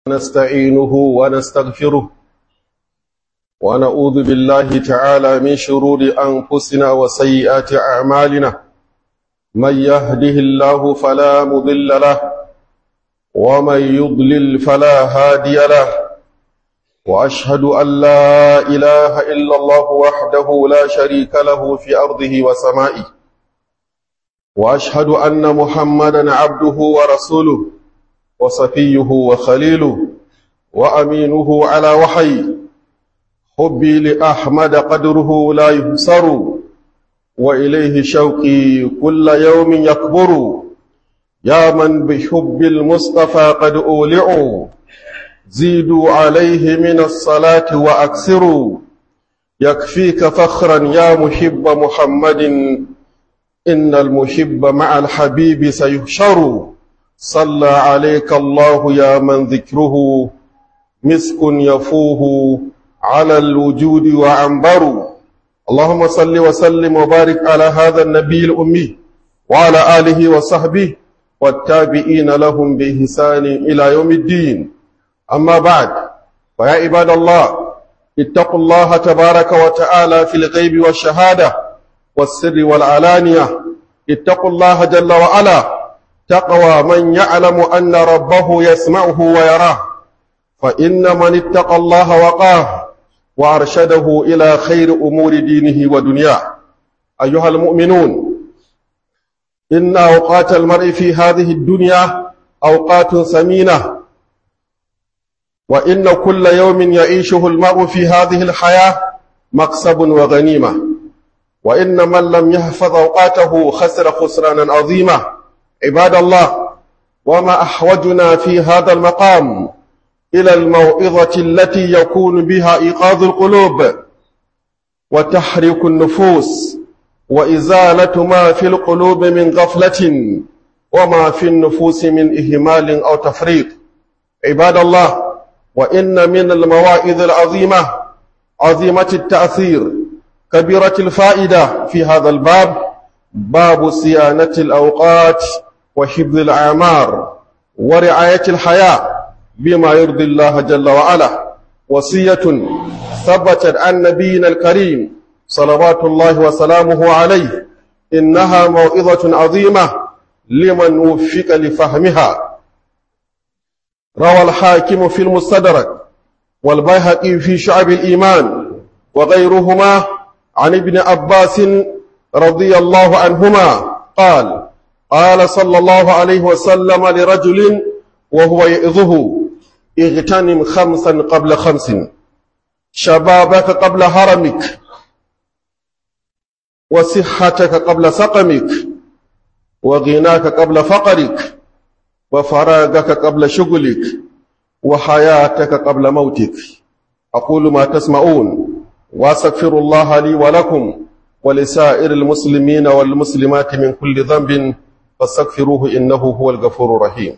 نستعينه ونستغفره ونعوذ بالله تعالى من شرور أنفسنا وسيئات أعمالنا من يهده الله فلا مضل له ومن يضلل فلا هادي له وأشهد أن لا إله إلا الله وحده لا شريك له في أرضه وسمائه وأشهد أن محمدا عبده ورسوله وصفيه وخليله وأمينه على وحي حبي لأحمد قدره لا يهسر وإليه شوقي كل يوم يكبر يا من بحب المصطفى قد أولعوا زيدوا عليه من الصلاة وأكثروا يكفيك فخرا يا محب محمد إن المحب مع الحبيب سيحشر صلى عليك الله يا من ذكره مسك يفوه على الوجود وعنبر اللهم صل وسلم وبارك على هذا النبي الأمي وعلى آله وصحبه والتابعين لهم بإحسان إلى يوم الدين أما بعد فيا عباد الله اتقوا الله تبارك وتعالى في الغيب والشهادة والسر والعلانية اتقوا الله جل وعلا تقوى من يعلم أن ربه يسمعه ويراه فإن من اتقى الله وقاه وأرشده إلى خير أمور دينه ودنياه أيها المؤمنون إن أوقات المرء في هذه الدنيا أوقات ثمينة وإن كل يوم يعيشه المرء في هذه الحياة مكسب وغنيمة وإن من لم يحفظ أوقاته خسر خسرانا عظيما عباد الله وما أحوجنا في هذا المقام إلى الموعظة التي يكون بها إيقاظ القلوب وتحريك النفوس وإزالة ما في القلوب من غفلة وما في النفوس من إهمال أو تفريط عباد الله وإن من المواعظ العظيمة عظيمة التأثير كبيرة الفائدة في هذا الباب باب صيانة الأوقات وحفظ الأعمار ورعاية الحياة بما يرضي الله جل وعلا وصية ثبتت عن نبينا الكريم صلوات الله وسلامه عليه إنها موعظة عظيمة لمن وفق لفهمها روى الحاكم في المستدرك والبيهقي في شعب الإيمان وغيرهما عن ابن عباس رضي الله عنهما قال قال صلى الله عليه وسلم لرجل وهو يئذه اغتنم خمسا قبل خمس شبابك قبل هرمك وصحتك قبل سقمك وغناك قبل فقرك وفراغك قبل شغلك وحياتك قبل موتك أقول ما تسمعون واستغفر الله لي ولكم ولسائر المسلمين والمسلمات من كل ذنب فاستغفروه إنه هو الغفور الرحيم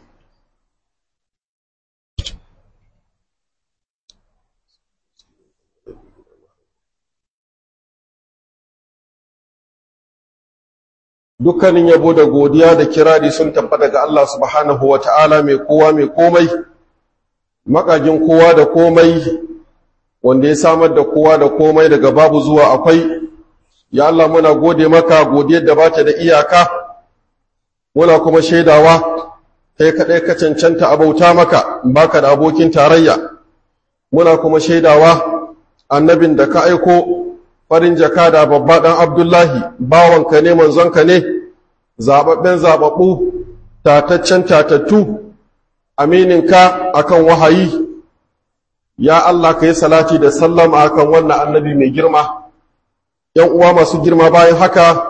dukkanin yabo da godiya da kirari sun tabbata ga Allah subhanahu wa ta'ala mai kowa mai komai makagin kowa da komai wanda ya samar da kowa da komai daga babu zuwa akwai ya Allah muna gode maka godiyar da bata da iyaka muna kuma shaidawa kai kaɗai ka cancanta abauta maka baka da abokin tarayya muna kuma shaidawa annabin da ka aiko farin jaka da babba ɗan abdullahi bawanka ne manzonka ne zaɓaɓɓen zaɓaɓɓu tataccen tatattu amininka akan wahayi ya Allah ka yi salati da sallama akan wannan annabi mai girma ‘yan uwa masu girma bayan haka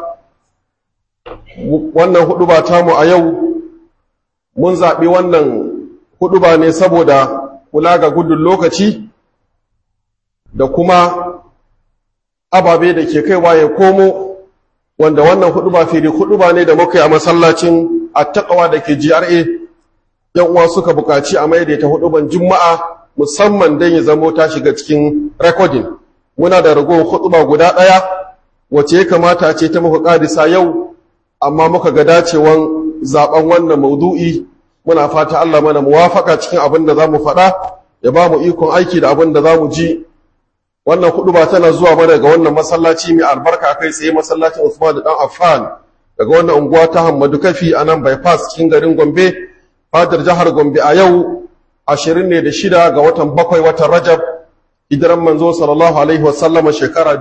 wannan huɗuba tamu a yau mun zaɓi wannan huɗuba ne saboda kula ga gudun lokaci da kuma ababe da ke kaiwa ya komo wanda wannan huɗuba fili huɗuba ne da muka yi a masallacin attakawa da ke GRA ‘yan uwa suka buƙaci a maidaita huɗuban juma'a musamman don ya zamo ta shiga cikin rekodin muna da ragowar huɗuba guda ɗaya wace ya kamata ce ta muka ƙadisa yau amma muka ga dacewan zaɓen wannan maudu'i muna fata Allah mana muwafaka cikin abin da za mu faɗa ya ba mu ikon aiki da abin da za mu ji wannan hudu ba tana zuwa mana daga wannan masallaci mai albarka kai tsaye masallacin Usman da dan Affan daga wannan unguwa ta Hammadu Kafi a nan bypass cikin garin Gombe fadar jihar Gombe a yau ashirin ne da shida ga watan bakwai watan Rajab hijiran manzo sallallahu alaihi wasallama shekara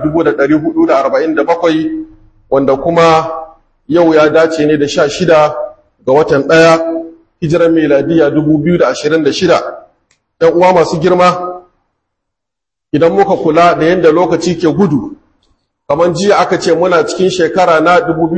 1447 wanda kuma yau ya dace ne da sha shida ga watan ɗaya hijiran miladiya 2026 ɗan uwa masu girma idan muka kula da yadda lokaci ke gudu kamar jiya aka ce muna cikin shekara na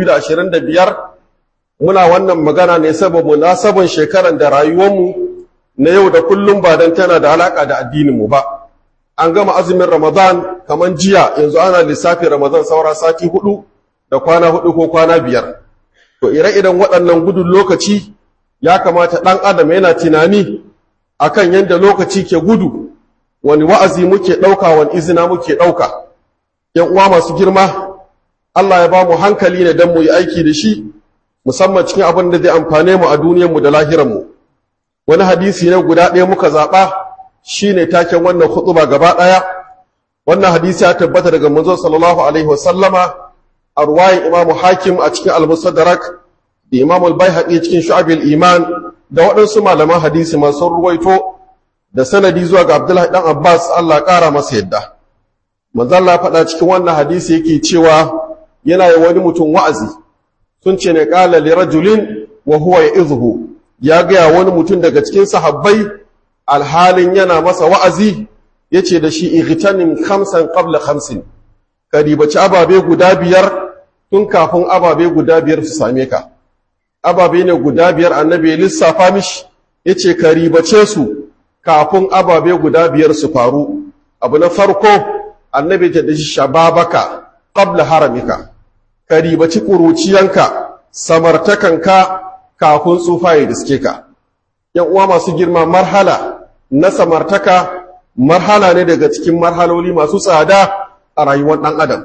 2025 muna wannan magana ne sababu na sabon shekaran da rayuwarmu na yau da kullum ba don tana da alaƙa da addininmu ba an gama azumin ramadan kamar jiya yanzu ana lissafin ramadan saura sati hudu da kwana hudu ko kwana biyar to ire-iren waɗannan gudun lokaci ya kamata ɗan adam yana tunani akan yadda lokaci ke gudu wani wa'azi muke ɗauka wani izina muke ɗauka ‘yan uwa masu girma Allah ya ba mu hankali ne don mu yi aiki da shi musamman cikin abin da zai amfane mu a duniyarmu da lahiranmu wani hadisi ne guda ɗaya muka zaɓa shi ne taken wannan hutuba gaba ɗaya wannan hadisi ya tabbata daga manzo sallallahu alaihi wasallama a ruwayin imamu hakim a cikin al-musaddarak da imamu al-baihaqi cikin shu'abil iman da waɗansu malaman hadisi masu ruwaito da sanadi zuwa ga abdullahi dan abbas Allah ƙara masa yadda manzo Allah faɗa cikin wannan hadisi yake cewa yana yi wani mutum wa'azi sun ce ne qala li rajulin wa huwa ya'idhu ya ga wani mutum daga cikin sahabbai alhalin yana masa wa'azi yace da shi igtanim khamsan qabla khamsin ka ribaci ababe guda biyar tun kafin ababe guda biyar su same ka ababe ne guda biyar annabi ya lissafa mishi yace ka ribace su kafin ababe guda biyar su faru abu na farko annabi ta dashi shababaka qabla haramika ka ribaci kuruciyanka samartakanka kafin tsufa ya diske ka yan uwa masu girma marhala na samartaka marhala ne daga cikin marhaloli masu tsada a rayuwar ɗan adam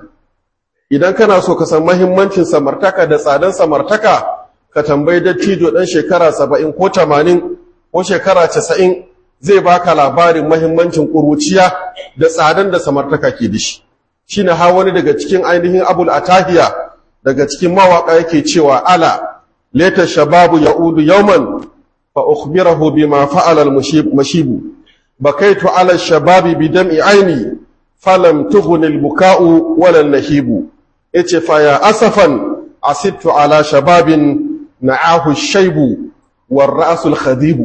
idan kana so ka san mahimmancin samartaka da tsadan samartaka ka tambayi dattijo ɗan shekara saba'in ko tamanin ko shekara casa'in zai baka labarin mahimmancin ƙuruciya da tsadan da samartaka ke da shi shi na wani daga cikin ainihin abul atahiya daga cikin mawaƙa yake cewa ala leta shababu ya'udu yauman fa ukhbirahu bima fa'ala al-mashibu bakaitu ala shababi bi dam'i aini falam tughni al-buka'u wala an-nahibu yace fa ya asafan asibtu ala shababin na'ahu ash-shaybu war ra'su al-khadibu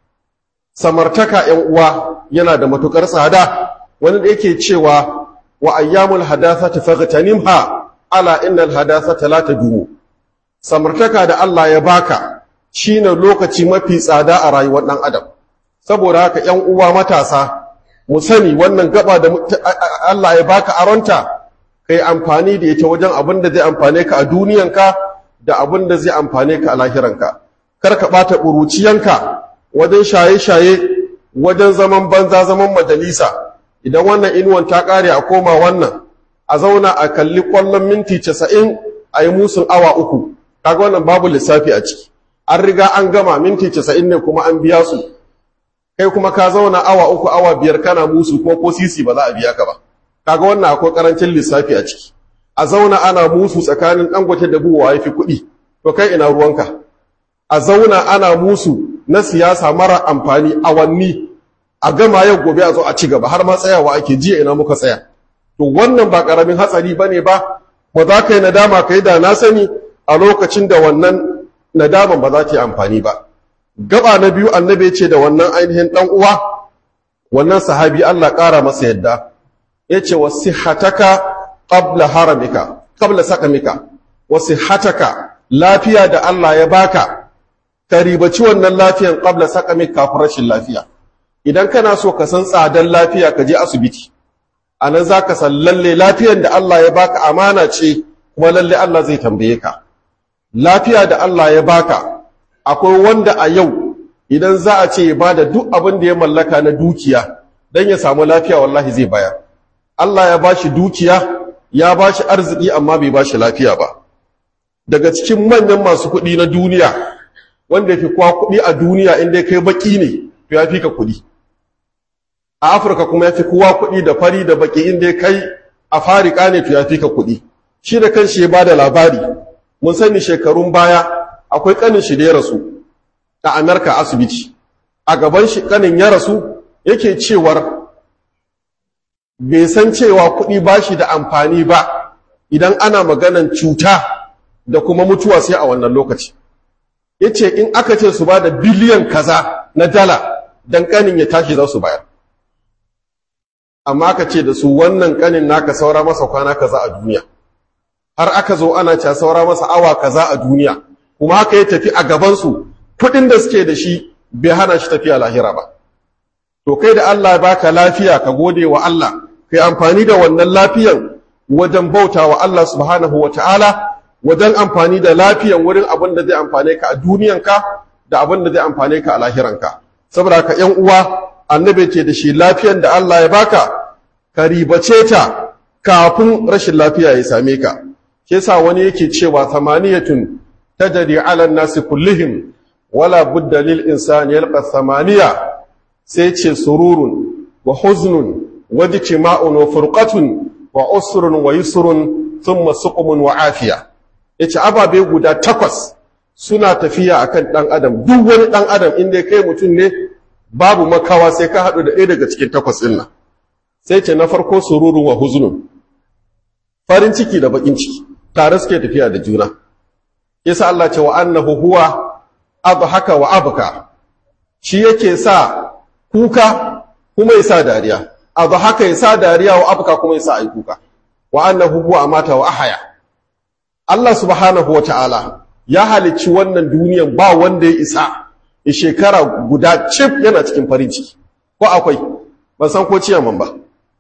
samartaka ‘yan uwa yana da matuƙar tsada wani da yake cewa wa ayyamul hadasa ta fagtanimha ala innal hadasa ta la tadumu samartaka da Allah ya baka shine lokaci mafi tsada a rayuwar ɗan adam saboda haka ‘yan uwa matasa mu sani wannan gaba da Allah ya baka aronta kai amfani da ita wajen abin da zai amfane ka a duniyanka da abin da zai amfane ka a lahiranka kar ka ɓata ƙuruciyanka wajen shaye-shaye wajen zaman banza zaman majalisa idan wannan inuwan ta ƙare a koma wannan a zauna a kalli ƙwallon minti casa'in a yi musun awa uku kaga wannan babu lissafi a ciki an riga an gama minti casa'in ne kuma an biya su kai kuma ka zauna awa uku awa biyar kana musu ko ko sisi ba za a biya ka ba kaga wannan akwai karancin lissafi a ciki a zauna ana musu tsakanin dangote da buwa ya fi kuɗi to kai ina ruwanka a zauna ana musu na siyasa mara amfani awanni a gama yau gobe a zo a ci gaba har ma tsayawa ake jiya ina muka tsaya to wannan ba karamin hatsari bane ba ba za ka yi nadama ka yi da na sani a lokacin da wannan nadaman ba za ta yi amfani ba gaba na biyu annabi ce da wannan ainihin dan uwa wannan sahabi Allah ƙara masa yadda yace wasihataka qabla haramika qabla sakamika wasihataka lafiya da Allah ya baka ka ribaci wannan lafiyan qabla sakamik kafin rashin lafiya idan kana so ka san tsadan lafiya ka je asibiti anan zaka san lalle lafiyan da Allah ya baka amana ce kuma lalle Allah zai tambaye ka lafiya da Allah ya baka akwai wanda a yau idan za a ce ya bada duk abin da ya mallaka na dukiya dan ya samu lafiya wallahi zai bayar Allah ya bashi dukiya ya bashi arziki amma bai bashi lafiya ba daga cikin manyan masu kuɗi na duniya wanda ya fi kowa kuɗi a duniya inda kai baki ne to ya fi ka kuɗi a afirka kuma ya fi kowa kuɗi da fari da baki inda kai a farika ne to ya fi ka kuɗi shi da kanshi ya ba da labari mun sani shekarun baya akwai ƙanin shi da ya rasu a amurka asibiti a gaban shi ƙanin ya rasu yake cewar bai san cewa kuɗi ba shi da amfani ba idan ana maganan cuta da kuma mutuwa sai a wannan lokaci ya ce in aka ce su ba da biliyan kaza na dala don ƙanin ya tashi za su bayar amma aka ce da su wannan ƙanin naka saura masa kwana kaza a duniya har aka zo ana ca saura masa awa kaza a duniya kuma haka ya tafi a gabansu kuɗin da suke da shi bai hana shi tafiya lahira ba to kai da Allah baka lafiya ka gode wa Allah kai amfani da wannan lafiyan wajen bauta wa Allah subhanahu wa ta'ala wajen amfani da lafiyan wurin abin da zai amfane ka a duniyanka da abin da zai amfane ka a lahiranka saboda ka ‘yan uwa annabi ce da shi lafiyan da Allah ya baka ka ribace ta kafin rashin lafiya ya same ka ke sa wani yake cewa samaniyatun tajri ala nasi kullihim wala budda lil insani yalqa samaniya sai ce sururun wa huznun wa dijma'un wa furqatun wa usrun wa yusrun thumma suqmun wa afiya yace ababe guda takwas suna tafiya akan dan adam duk wani dan adam inda kai mutum ne babu makawa sai ka hadu da ɗaya daga cikin takwas din nan sai ce na farko sururun wa huznun farin ciki da bakin ciki tare suke tafiya da juna yasa Allah ce wa annahu huwa adhaka wa abka shi yake sa kuka kuma yasa dariya adhaka yasa dariya wa abka kuma yasa ai kuka wa annahu huwa amata wa ahya Allah subhanahu wata'ala ya halicci wannan duniyan ba wanda ya isa ya shekara guda cif yana cikin farin ciki ko akwai ban san ko ciyaman ba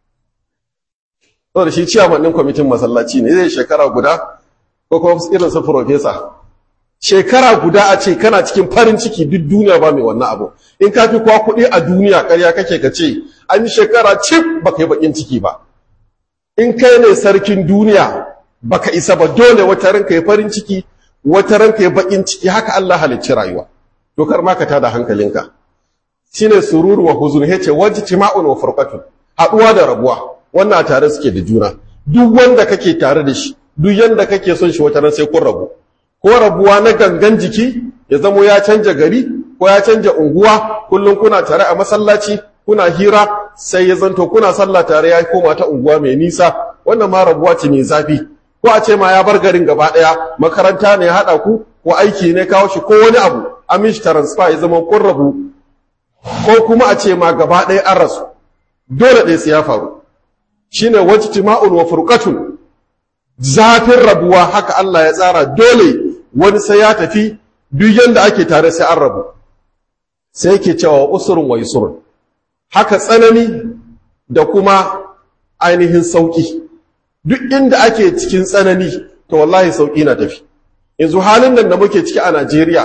saboda shi ciyaman ɗin kwamitin masallaci ne zai shekara guda ko kuma irin su profesa shekara guda a ce kana cikin farin ciki duk duniya ba mai wannan abu in ka fi kwa kuɗi a duniya ƙarya kake ka ce an yi shekara cif ba ka yi baƙin ciki ba in kai ne sarkin duniya baka isa ba dole wata ranka yi farin ciki wata ranka yi baƙin ciki haka Allah halicci rayuwa to kar ma ka tada hankalinka shine sururu wa huzun yace wajtima'un wa furqatun haɗuwa da rabuwa wannan tare suke da juna duk wanda kake tare da shi duk yanda kake son shi wata ran sai kun rabu ko rabuwa na gangan jiki ya zamo ya canja gari ko ya canja unguwa kullum kuna tare a masallaci kuna hira sai ya zanto kuna sallah tare ya koma ta unguwa mai nisa wannan ma rabuwa ce mai zafi ko a ce ma ya bar garin gaba ɗaya makaranta ne ya haɗa ku ko aiki ne kawo shi ko wani abu an mishi transfer ya zama kun rabu ko kuma a ce ma gaba ɗaya an rasu dole ɗaya sai ya faru shine wajtima'un wa furqatun zafin rabuwa haka Allah ya tsara dole wani sai ya tafi duk yanda ake tare sai an rabu sai yake cewa usurun wa yusurun haka tsanani da kuma ainihin sauki duk inda ake cikin tsanani to wallahi sauki na tafi yanzu halin nan da muke ciki a Najeriya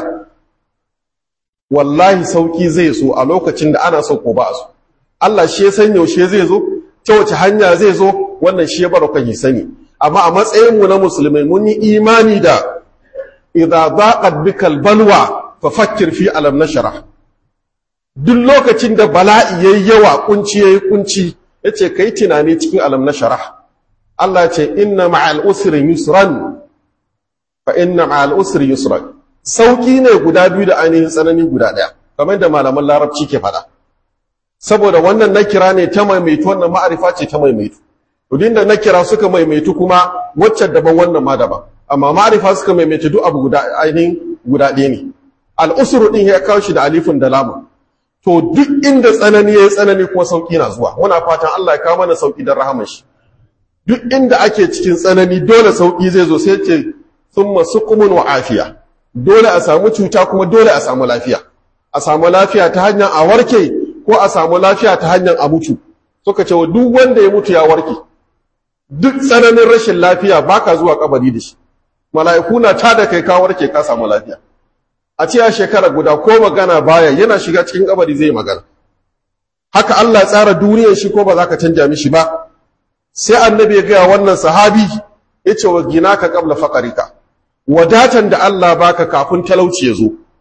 wallahi sauki zai so a lokacin da ana so ko ba so Allah shi ya san yaushe zai zo ta wace hanya zai zo wannan shi ya bar kan sani amma a matsayin mu na musulmai mun yi imani da idza daqat bikal balwa fa fakkir fi alam nashrah duk lokacin da bala'i yayi yawa kunci yayi kunci yace kai tunani cikin alam nashrah Allah ya ce inna ma'al usri yusran fa inna ma'al usri yusran sauki ne guda biyu da ainihin tsanani guda daya kamar da malaman larabci ke faɗa saboda wannan nakira ne ta maimaitu wannan ma'arifa ce ta maimaitu udin da nakira suka maimaitu kuma wacce daban wannan ma daban amma ma'arifa suka maimaitu duk abu guda ainihin guda ɗaya ne al'usuru ɗin ya kawo shi da alifin da lamun to duk inda tsanani ya yi tsanani kuma sauƙi na zuwa muna fatan Allah ya kawo mana sauƙi don rahaman shi duk inda ake cikin tsanani dole sauƙi zai zo sai ce thumma suqumun wa afiya dole a samu cuta kuma dole a samu lafiya a samu lafiya ta hanyar a warke ko a samu lafiya ta hanyar a mutu suka ce duk wanda ya mutu ya warke duk tsananin rashin lafiya baka zuwa kabari da shi mala'iku na ta da kai ka warke ka samu lafiya a ce ya shekara guda ko magana baya yana shiga cikin kabari zai magana haka Allah ya tsara duniyar shi ko ba za ka canja mishi ba sai annabi ya gaya wannan sahabi ya ce wa gina ka kabla faƙarika wadatan da Allah baka kafin talauci ya zo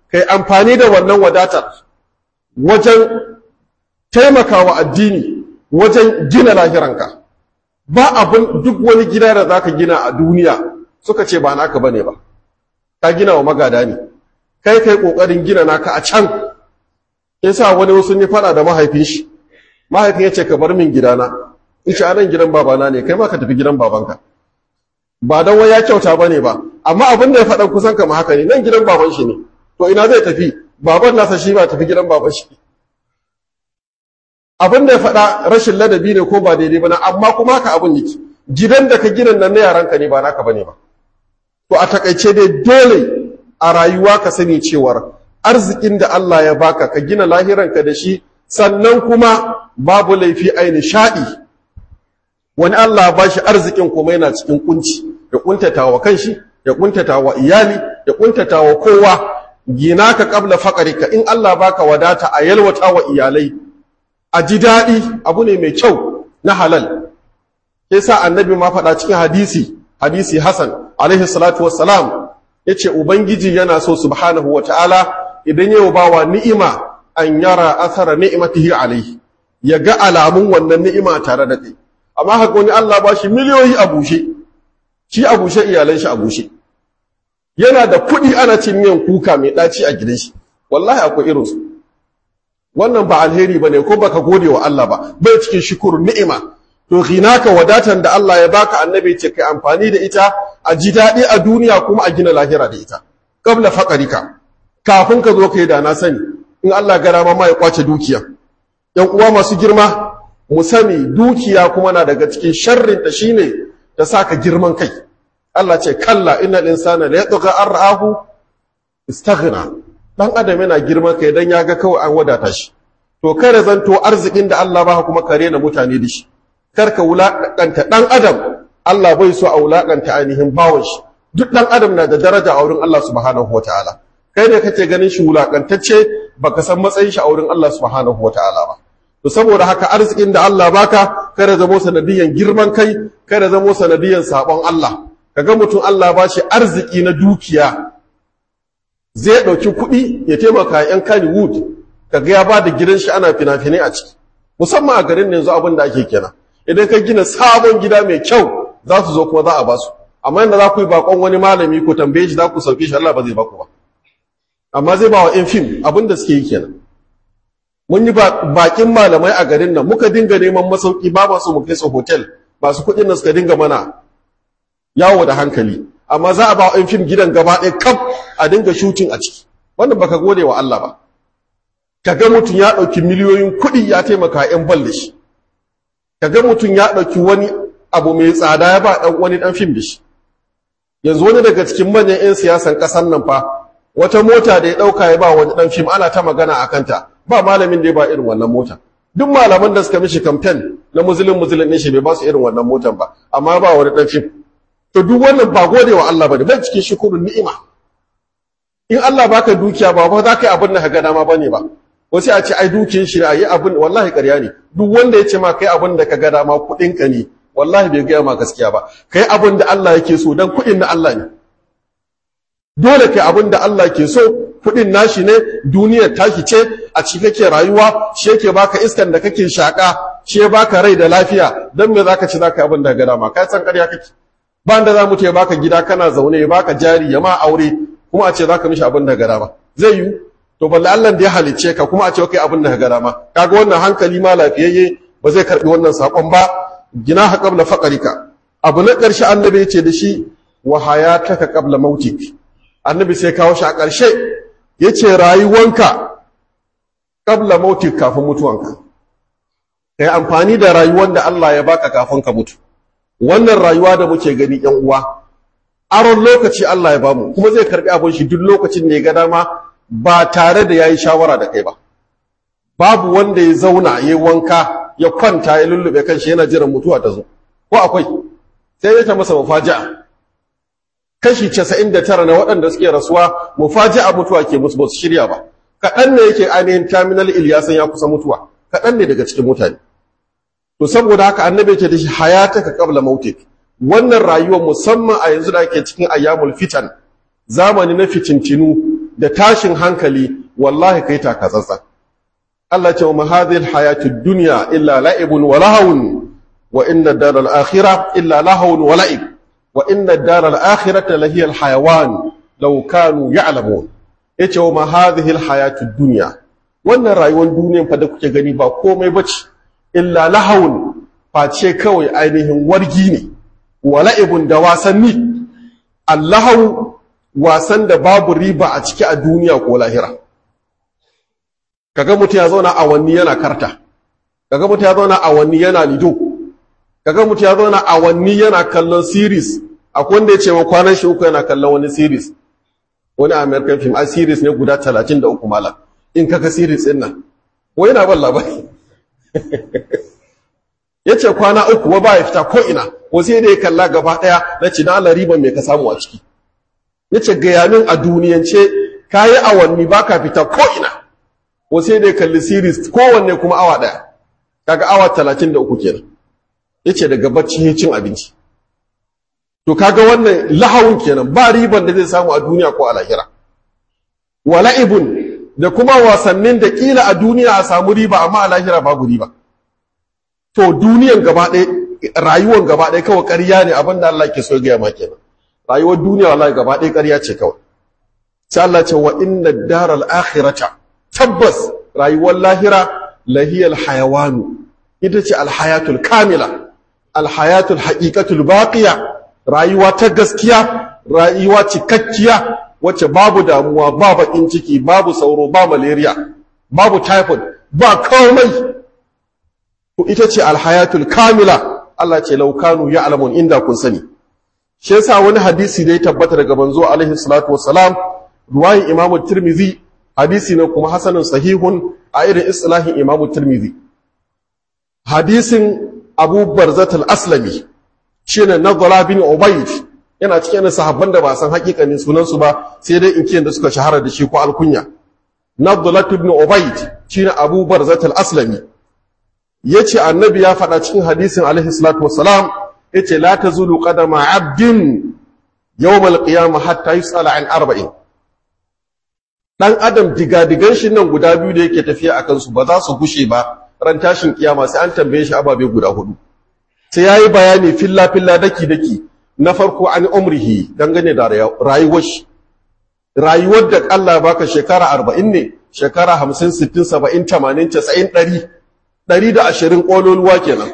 kai amfani da wannan wadatar wajen taimakawa addini wajen gina lahiranka ba abin duk wani gida da zaka gina a duniya suka ce ba naka bane ba ka gina wa magada ne kai kai kokarin gina naka a can yasa wani wasu ne fada da mahaifin shi mahaifin ya ce ka bar min gidana in ce anan gidan babana ne kai ma ka tafi gidan babanka ba dan wai ya kyauta bane ba amma abin da ya faɗa kusan kama haka ne nan gidan baban shi ne to ina zai tafi baban nasa shi ba tafi gidan baban shi abin da ya faɗa rashin ladabi ne ko ba daidai ba na amma kuma haka abin yake gidan da ka gina nan na yaranka ne ba naka bane ba to a takaice dai dole a rayuwa ka sani cewar arzikin da Allah ya baka ka gina lahiranka da shi sannan kuma babu laifi ai nishaɗi wani Allah ba shi arzikin kuma yana cikin kunci ya kuntata wa kanshi ya kuntata wa iyali ya kuntata wa kowa gina ka kabla faƙarika in Allah baka wadata a yalwata wa iyalai a ji daɗi abu ne mai kyau na halal ke sa annabi ma faɗa cikin hadisi hadisi hasan alaihi salatu wassalam ya ce ubangiji yana so subhanahu wa ta'ala idan yau bawa ni'ima an yara asara ni'imatihi alaihi ya ga alamun wannan ni'ima tare da kai amma haka wani Allah ba shi miliyoyi a bushe shi a bushe iyalan shi a bushe yana da kuɗi ana cin miyan kuka mai ɗaci a gidan shi wallahi akwai irinsu wannan ba alheri bane ko baka gode wa Allah ba bai cikin shukuru ni'ima to ghinaka wadatan da Allah ya baka annabi ce kai amfani da ita a ji daɗi a duniya kuma a gina lahira da ita qabla faqarika kafin ka zo kai da na sani in Allah gara ma ya kwace dukiya yan uwa masu girma mu sani dukiya kuma na daga cikin sharrin ta shine ta saka girman kai Allah ce kalla innal insana la yatgha ar'ahu istaghna dan adam yana girman kai dan ya ga kawai an wadata shi to kare zanto arzikin da Allah ba kuma kare na mutane da shi karka wulakanta dan adam Allah bai so a wulakanta ainihin bawon shi duk dan adam na da daraja a wurin Allah subhanahu wataala kai ne kake ganin shi wulakantacce baka san matsayin shi a wurin Allah subhanahu wataala ba to saboda haka arzikin da Allah baka kada zamo sanadiyan girman kai kada zamo sanadiyan sabon Allah kaga mutum Allah ba shi arziki na dukiya zai ɗauki kuɗi ya taimaka ‘yan Kannywood, kaga ya ba da gidan shi ana fina-finai a ciki, musamman a garin yanzu abin da ake kenan. Idan ka gina sabon gida mai kyau za su zo kuma za a ba su, amma yadda za ku yi bakon wani malami ko tambaye shi za ku sauke shi Allah ba zai ba ku ba. Amma zai ba wa ‘yan fim abin da suke yi kenan. Mun yi bakin malamai a garin nan muka dinga neman masauki ba masu mu kai su hotel masu kuɗin nan suka dinga mana yawo da hankali. amma za a ba wa fim gidan gaba ɗaya kaf a dinga shutin a ciki wannan baka gode wa Allah ba kaga mutum ya ɗauki miliyoyin kuɗi ya taimaka ‘yan bal da shi kaga mutum ya ɗauki wani abu mai tsada ya ba ɗan wani ɗan fim da shi yanzu wani daga cikin manyan 'yan siyasan ƙasar nan fa wata mota da ya ɗauka ya ba wani ɗan fim ana ta magana a kanta ba malamin da ya ba irin wannan mota duk malaman da suka mishi kamfen na muzulun muzulun ne shi bai ba su irin wannan motan ba amma ba wani ɗan fim to duk wannan ba gode wa Allah bane bai cikin shukurun ni'ima in Allah baka dukiya ba ba za ka yi abin da ka ga dama bane ba wasu a ce ai dukiyar shi ayi abin wallahi ƙarya ne duk wanda ya ce ma kai abin da ka ga dama kuɗin ka ne wallahi bai gaya ma gaskiya ba kai abin da Allah yake so dan kuɗin na Allah ne dole kai abin da Allah ke so kuɗin nashi ne duniyar tashi ce a ci kake rayuwa shi yake baka iskan da kake shaka shi ya baka rai da lafiya dan me zaka ci zaka abin da ga dama kai san ƙarya kake ba da za mu ce baka gida kana zaune ya baka jari ya ma aure kuma a ce zaka mishi abin da ga dama zai yi to balle Allah da ya halicce ka kuma a ce kai abin da ga dama kaga wannan hankali ma lafiyayye ba zai karbi wannan sakon ba gina ha qabla faqrika abu na ƙarshe annabi ya ce da shi wa hayataka qabla mautik annabi sai kawo shi a ƙarshe yace rayuwanka qabla mautik kafin mutuwanka kai amfani da rayuwar da Allah ya baka kafin ka mutu wannan rayuwa da muke gani yan uwa aron lokaci Allah ya bamu kuma zai karbi abin shi duk lokacin da ya ga dama ba tare da yayi shawara da kai ba babu wanda ya zauna ya wanka ya kwanta ya lullube kanshi yana jiran mutuwa ta zo ko akwai sai ya ta masa mufaja'a kashi 99 na waɗanda suke rasuwa mufaja'a mutuwa ke musu ba su shirya ba kaɗan ne yake ainihin terminal ilyasan ya kusa mutuwa kaɗan ne daga cikin mutane to saboda haka annabi yake da shi hayataka qabla mautik wannan rayuwar musamman a yanzu da ake cikin ayyamul fitan zamani na fitintinu da tashin hankali wallahi kai takatsantsa Allah ce wa hadhihi alhayatud dunya illa la'ibun wa lahawun wa inna ad-dara al-akhirah illa lahawun wa la'ib wa inna ad-dara al-akhirata la hiya al-hayawan law kanu ya'lamun yace wa hadhihi alhayatud dunya wannan rayuwar duniyan fa da kuke gani ba komai bace illa lahawun face kawai ainihin wargi ne wa la'ibun da wasanni allahu wasan da babu riba a ciki a duniya ko lahira kaga mutum ya zauna awanni yana karta kaga mutum ya zauna awanni yana lido kaga mutum ya zauna awanni yana kallon series akwai wanda ya ce wa kwanan shi uku yana kallon wani series wani american film a series ne guda 33 malam in kaga series din nan wai yana ban labari yace kwana uku wa ba ya fita ko ina ko sai da ya kalla gaba daya na ci na riban me ka samu a ciki yace gayanin a duniyance kayi awanni baka fita ko ina ko sai da ya kalli series kowanne kuma awa daya kaga awa 33 kenan yace daga bacci ya cin abinci to kaga wannan lahawun kenan ba riban da zai samu a duniya ko a lahira wala'ibun da kuma wasannin da kila a duniya a samu riba amma a lahira babu riba to duniyan gaba ɗaya rayuwar gaba ɗaya kawai ƙarya ne abin da Allah ke so gaya ma kenan rayuwar duniya wallahi gaba ɗaya ƙarya ce kawai sai Allah ce wa inna daral akhirata tabbas rayuwar lahira lahiyal hayawanu ita ce alhayatul kamila alhayatul haqiqatul baqiya rayuwa ta gaskiya rayuwa cikakkiya wacce babu damuwa ba bakin ciki babu sauro ba malaria babu typhoid ba komai to ita ce alhayatul kamila Allah ce laukanu ya alamun inda kun sani shi yasa wani hadisi da ya tabbata daga manzo alaihi salatu wassalam ruwayin imam tirmizi hadisi ne kuma hasanun sahihun a irin islahin imam tirmizi hadisin abu barzat al-aslami shine nadhara bin ubayd yana cikin sahabban da ba san hakikanin sunan su ba sai dai in kiyan da suka shahara da shi ko alkunya nadhara ibn ubayd shine abu barzat al-aslami yace annabi ya faɗa cikin hadisin alaihi salatu wassalam yace la tazulu qadama abdin yawm al-qiyamah hatta yusala an arba'in dan adam digadigan shi nan guda biyu da yake tafiya akan su ba za su gushe ba ran tashin kiyama sai an tambaye shi ababe guda hudu sai yayi bayani filla filla daki daki na farko an umrihi dangane da rayuwar shi rayuwar da Allah baka shekara 40 ne shekara 50 60 70 80 90 100 120 kololuwa kenan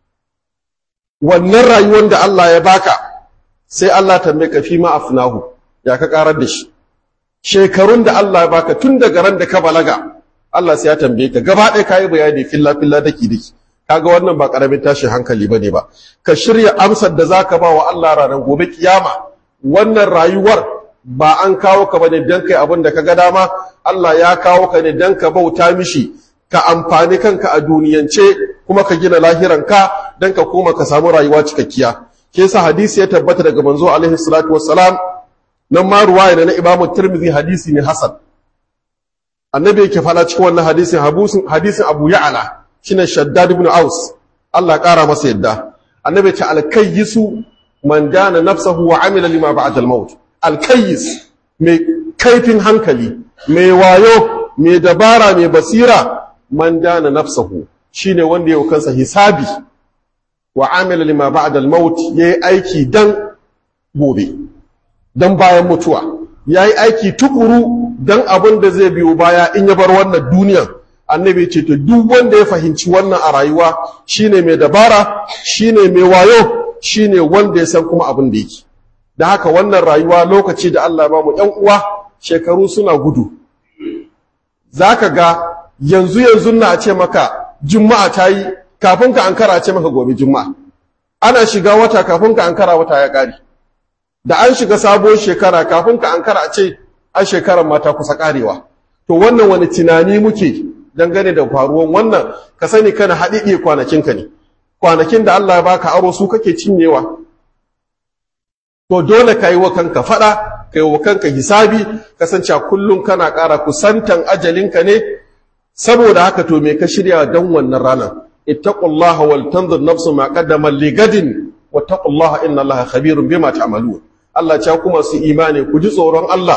wannan rayuwar da Allah ya baka sai Allah tambaye ka fi ma afnahu ya ka karar da shi shekarun da Allah ya baka tun daga ran da ka balaga Allah sai ya tambaye ka gaba ɗaya kayi bayani filla filla daki daki kaga wannan ba karamin tashin hankali bane ba ka shirya amsar da zaka ba wa Allah ranar gobe kiyama wannan rayuwar ba an kawo ka bane dan kai abin da ka ga dama Allah ya kawo ka ne dan ka bauta mishi ka amfani kanka a duniyance kuma ka gina lahiranka dan ka koma ka samu rayuwa cikakkiya ke sa hadisi ya tabbata daga manzo alaihi salatu wassalam nan ma ruwaya na Imam Tirmidhi hadisi ne hasan annabi yake fada cikin wannan hadisin hadisin Abu Ya'la shine Shaddad ibn Aus Allah ƙara masa yadda annabi ce alkayyisu man dana nafsahu wa amila lima ba'da al-maut alkayyis mai kaifin hankali mai wayo mai dabara mai basira man dana nafsahu shine wanda yau kansa hisabi wa amila lima ba'da al-maut yayi aiki dan gobe dan bayan mutuwa yayi aiki tukuru dan abin da zai biyo baya in ya bar wannan duniyar annabi ce to duk wanda ya fahimci wannan a rayuwa shine mai dabara shine mai wayo shine wanda ya san kuma abin da yake da haka wannan rayuwa lokaci da Allah ba mu ƴan uwa shekaru suna gudu zaka ga yanzu yanzu na ce maka juma'a ta yi kafin ka ankara ce maka gobe juma'a ana shiga wata kafin ka ankara wata ya ƙare da an shiga sabuwar shekara kafin ka ankara a ce a shekarar mata kusa karewa to wannan wani tunani muke dangane da faruwan wannan ka sani kana haɗiɗe kwanakinka ne kwanakin da Allah ya baka aro su kake cinyewa to dole ka yi wa kanka faɗa ka yi wa kanka hisabi kasance kullum kana ƙara kusantan ajalinka ne saboda haka to me ka shirya don wannan ranar ittaqullaha wal tanzur nafsu ma qaddamat ligadin wattaqullaha inna allaha khabirun bima ta'malun Allah ya kuma su imani ku ji tsoron Allah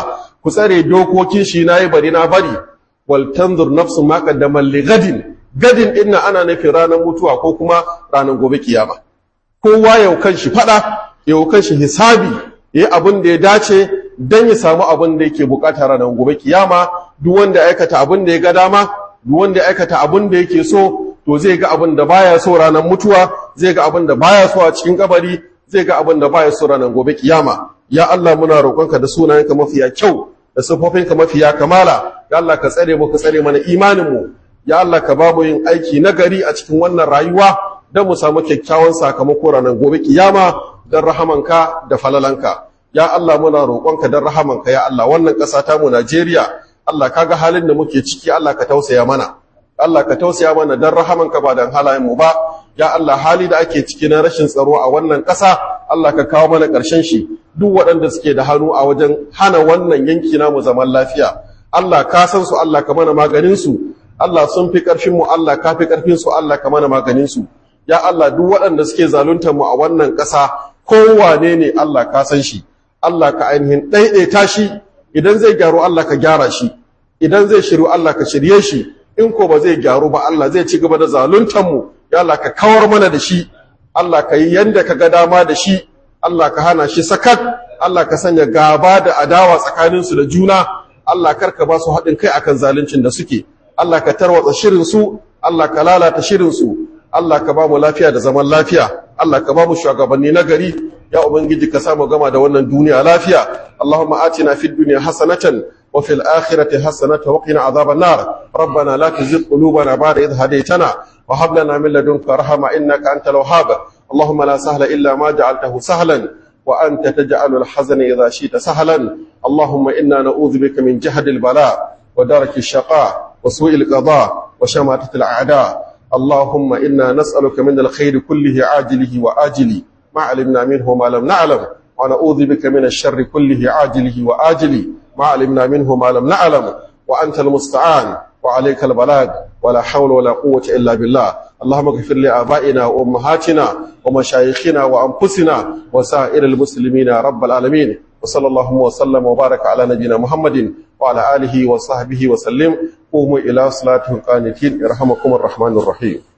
ku tsare dokokin shi nayi bari na bari wal tanzur nafsu ma qaddamat li gadin gadin din ana nufin ranar mutuwa ko kuma ranar gobe kiyama kowa yau kan shi fada yau kan shi hisabi yayi abin da ya dace dan ya samu abin da yake bukata ranar gobe kiyama duk wanda ya aikata abin da ya ga dama duk wanda ya aikata abin da yake so to zai ga abin da baya so ranar mutuwa zai ga abin da baya so a cikin kabari zai ga abin da baya so ranar gobe kiyama ya Allah muna roƙonka da sunayenka mafiya kyau da sifofinka mafiya kamala ya Allah ka tsare mu ka tsare mana imanin mu ya Allah ka ba mu yin aiki na gari a cikin wannan rayuwa don mu samu kyakkyawan sakamako ranar gobe kiyama don rahamanka da falalanka ya Allah muna roƙonka don rahamanka ya Allah wannan ƙasa ta mu Najeriya Allah kaga halin da muke ciki Allah ka tausaya mana Allah ka tausaya mana don rahamanka ba don halayen mu ba ya Allah hali da ake ciki na rashin tsaro a wannan ƙasa Allah ka kawo mana ƙarshen shi duk waɗanda suke da hannu a wajen hana wannan yanki namu zaman lafiya Allah ka san su Allah ka mana maganin su Allah sun fi ƙarfin mu Allah ka fi ƙarfin su Allah ka mana maganin su ya Allah duk waɗanda suke zaluntar mu a wannan ƙasa kowane ne Allah ka san shi Allah ka ainihin ɗaiɗaita shi idan zai gyaru Allah ka gyara shi idan zai shiru Allah ka shirye shi in ko ba zai gyaru ba Allah zai ci gaba da zaluntar mu ya Allah ka kawar mana da shi Allah ka yi yanda ka ga dama da shi Allah ka hana shi sakat Allah ka sanya gaba da adawa tsakaninsu da juna Allah karka ba su haɗin kai akan zaluncin da suke Allah ka tarwatsa shirin su Allah ka lalata shirin su Allah ka ba mu lafiya da zaman lafiya Allah ka ba mu shugabanni na gari ya ubangiji ka samu gama da wannan duniya lafiya Allahumma atina fid dunya hasanatan wa fil akhirati hasanatan wa qina adhaban nar rabbana la tuzigh qulubana ba'da idh hadaytana wa hab lana min ladunka rahma innaka antal wahhab اللهم لا سهل إلا ما جعلته سهلا وأنت تجعل الحزن إذا شئت سهلا اللهم إنا نعوذ بك من جهد البلاء ودرك الشقاء وسوء القضاء وشماتة الأعداء اللهم إنا نسألك من الخير كله عاجله وآجله ما علمنا منه ما لم نعلم ونعوذ بك من الشر كله عاجله وآجله ما علمنا منه ما لم نعلم وأنت المستعان وعليك البلاغ ولا حول ولا قوة إلا بالله اللهم اغفر لآبائنا وأمهاتنا ومشايخنا وأنفسنا وسائر المسلمين يا رب العالمين وصلى الله وسلم وبارك على نبينا محمد وعلى آله وصحبه وسلم قوموا إلى صلاتهم قانتين يرحمكم الرحمن الرحيم